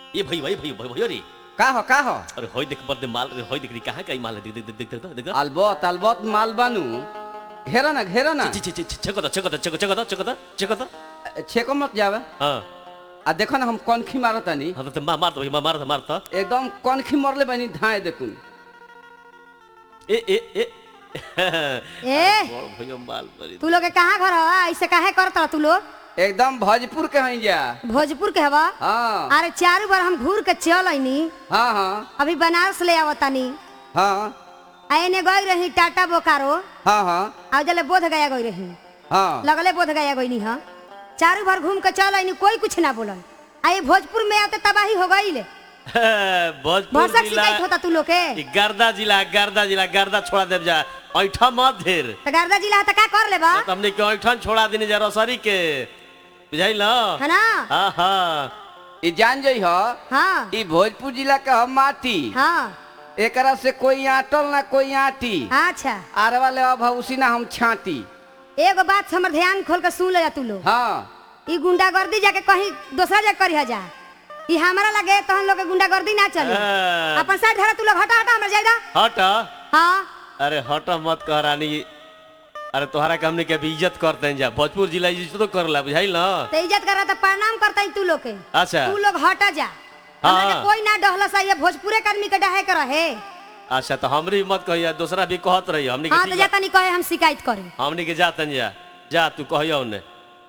ए भाई भाई भाई भाई भाई रे का हो का हो अरे होय देख बर्दे माल रे होय देख रे कहां का माल है देख देख देख देख देख देख अलबत अलबत माल बानू घेरा ना घेरा ना ची ची ची चको दा चको दा चको चको दा चको दा चको दा छेको मत जावे हां आ देखो ना हम कौनखी मारत तानी हां तो मार मार दो भाई मार मार तो एकदम कौनखी मरले बानी धाए देखून ए ए ए ए बड़ भैया माल परी तू लोग के कहाँ घर हवा ऐसे काहे करत तू लोग एकदम भोजपुर के हई जा भोजपुर के हवा हाँ अरे चारू बार हम घूर के चल आईनी हाँ हाँ अभी बनारस ले आवतानी हाँ आ एने गई रही टाटा बोकारो हाँ हाँ आ जले बोध गया गई रही हाँ लगले बोध गया गई हाँ चारू बार घूम के चल आईनी कोई कुछ ना बोलन आ ये भोजपुर में आते तबाही हो गई ले भोजपुर भरसक जिला शिकायत होता तू लोग के ई गर्दा जिला गर्दा जिला गर्दा छोड़ा देव जा ऐठा मत ढेर तो गर्दा जिला है तो का कर ले बा तो हमने के ऐठन छोड़ा देने जा रसरी के बुझाइल है ना हाँ हाँ ई जान जई हो हाँ ई भोजपुर जिला के हम माटी हाँ एकरा से कोई आटल ना कोई आटी अच्छा आर वाले अब उसी ना हम छाटी एगो बात हमर ध्यान खोल के सुन ले जा तू लोग हाँ ई गुंडागर्दी जाके कहीं दूसरा जगह करी जा ई हमारा लगे तो हम लोग के गुंडागर्दी ना चली हाँ। अपन साइड धरा तू लोग हटा हटा हमरा जायदा हट हाँ अरे हट मत कह रानी अरे तोहरा के हमने के अभी इज्जत करते हैं जा भोजपुर जिला इज्जत तो करला बुझाइल ना तो इज्जत करा तो प्रणाम करता तू लोग के अच्छा तू लोग हटा जा हमरा के हाँ। कोई ना डहला सा ये भोजपुरे के आदमी के डहे कर रहे अच्छा तो हमरी मत कहिया दूसरा भी कहत रही हमने के हाँ तो ठीक बा। जाता नहीं कहे हम शिकायत करे हमने के जातन जा जा तू कहिया उन्हें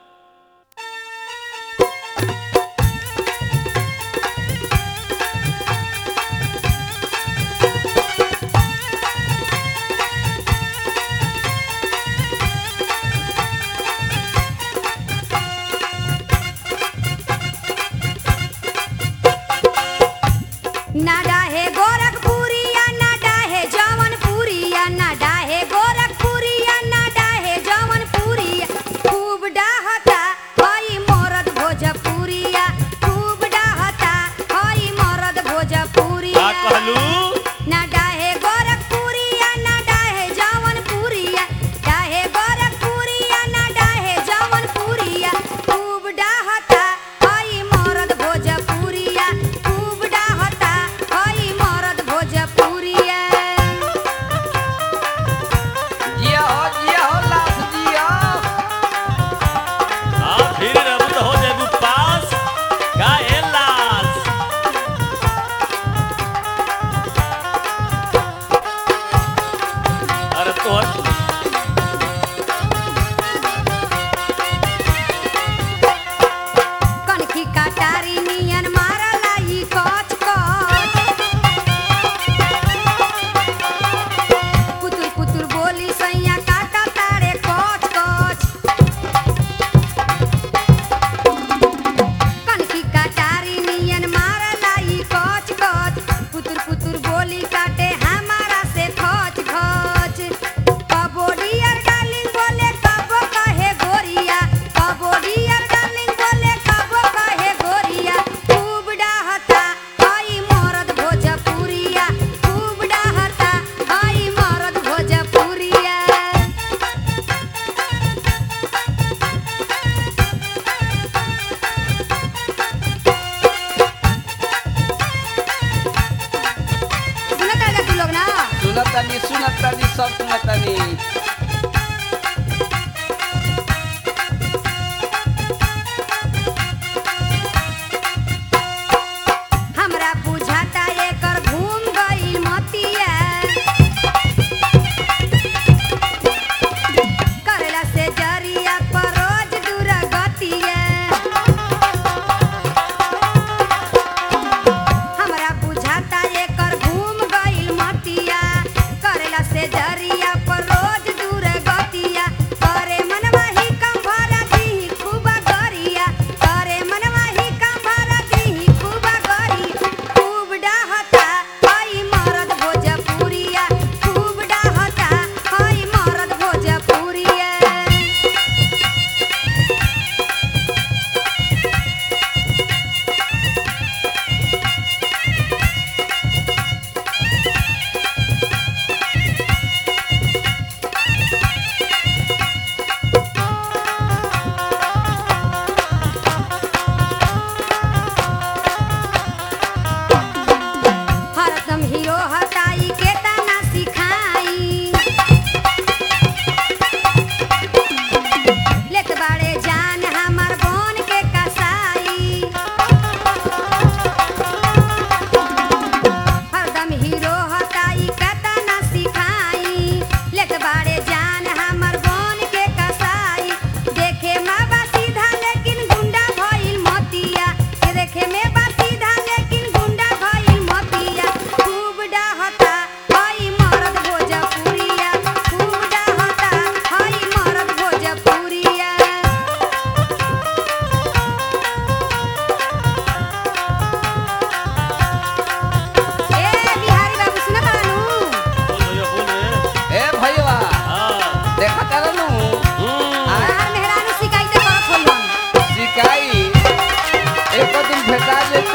ना डाहे गोरखपुरिया ना डाहे जवनपुरिया ना डाहे गोरखपुरिया ना डाहे जवनपुरिया खूब डाहता हई मरद भोजपुरिया खूब डाहता हई मरद का भोजपुरिया कहलू ना डाहे गोरखपुरिया ना डाहे जवनपुरिया डाहे गोरखपुरिया ना डाहे जवनपुरिया खूब डाहता हई मरद भोजपुरिया खूब डाहता हई मरद भोजपुरिया जिया हो जिया हो लाश जिया हाँ फिर अब तो हो जाए पास का है लाश अरे तो कनखी काटारी नियन मारला ई कच कच पुतुर पुतुर बोली सैया काटा तारे कच कच कनखी काटारी नियन मारला ई कच कच पुतुर पुतुर बोली काटे हमारा से खच खच कबोडियर डार्लिंग बोले कबो कहे गोरिया कबोडियर डार्लिंग बोले कबो कहे गोरिया खूब डाहता हई मरद भोजपुरिया खूब डाहता हई मरद भोजपुरिया सुनत रहे तू लोग ना सुनतानी सुनतानी सब सुनतानी हमरा बुझाता एकर घूम गइल मतिया करेला से जरिया पर रोज दुर्गतिया हमरा बुझाता एकर घूम गइल मतिया करेला से जरिया बता दे